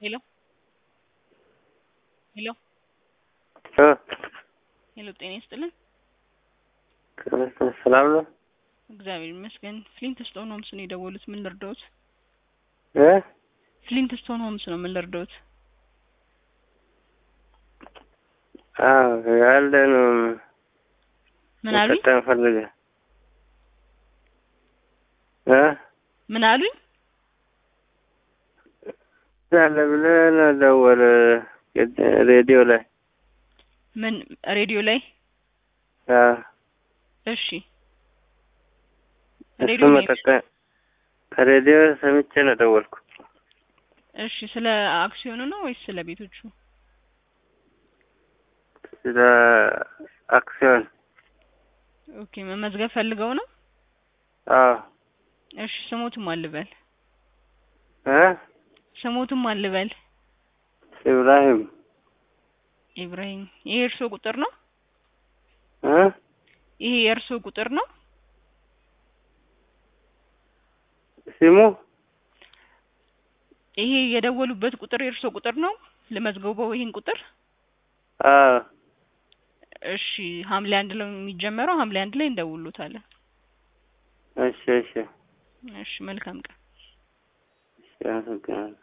ሄሎ ሄሎ እ ሄሎ ጤና ይስጥልን። ሰላም ነው እግዚአብሔር ይመስገን። ፍሊንት ስቶን ሆምስ ነው የደወሉት። ምን ልርዳዎት? እ ፍሊንት ስቶን ሆምስ ነው። ምን ልርዳዎት? አዎ ያለ ነው ምን አሉኝ? መጠቀም ፈልገ እ ምን አሉኝ? ያለ ብለህ ነው ደወለ ሬዲዮ ላይ ምን ሬዲዮ ላይ? አዎ እሺ እሱ ሬዲዮ ላይ መጠቀም ከሬዲዮ ሰምቼ ነው ደወልኩ። እሺ ስለ አክሲዮኑ ነው ወይስ ስለ ቤቶቹ? ስለ አክሲዮን ኦኬ መመዝገብ ፈልገው ነው? አዎ እሺ ስሞትም አልበል እ ስሞትም አልበል ኢብራሂም ኢብራሂም። ይሄ የእርስዎ ቁጥር ነው? እ ይሄ የእርስዎ ቁጥር ነው? ሲሙ ይሄ የደወሉበት ቁጥር የእርስዎ ቁጥር ነው? ልመዝግበው ይሄን ቁጥር? አዎ እሺ ሐምሌ አንድ ላይ የሚጀመረው ሐምሌ አንድ ላይ እንደውሉታለን። እሺ እሺ እሺ መልካም ቀን። እሺ አመሰግናለሁ።